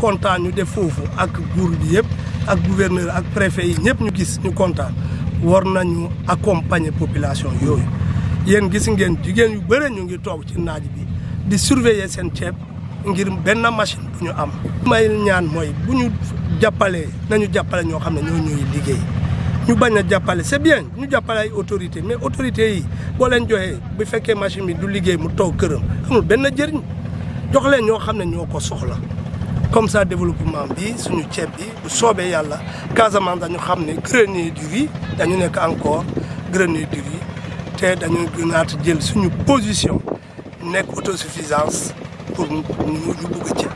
kontaan ñu def foofu ak buur bi yëpp ak gouverneur ak préfet yi ñëpp ñu gis ñu kontaan war nañu accompagner population yooyu yéen gis ngeen jigéen yu bëre ñu ngi toog ci naaj bi di surveiller seen ceeb ngir benn machine bu ñu am. may ñaan mooy bu ñu jàppalee nañu jàppale ñoo xam ne ñoo ñuy liggéey ñu bañ a jàppale c'est bien ñu jàppale ay autorités mais autorités yi boo leen joxee bu fekkee machine bi du liggéey mu toog këram amul benn jëriñ jox leen ñoo xam ne ñoo ko soxla. comme ça développement bi suñu ceeb bi bu soobee yàlla Casamance dañu xam ne grenier du riz dañu nekk encore grenier du riz te dañu gënaat jël suñu position nekk autosuffisance pour ñu ñu bëgg ceeb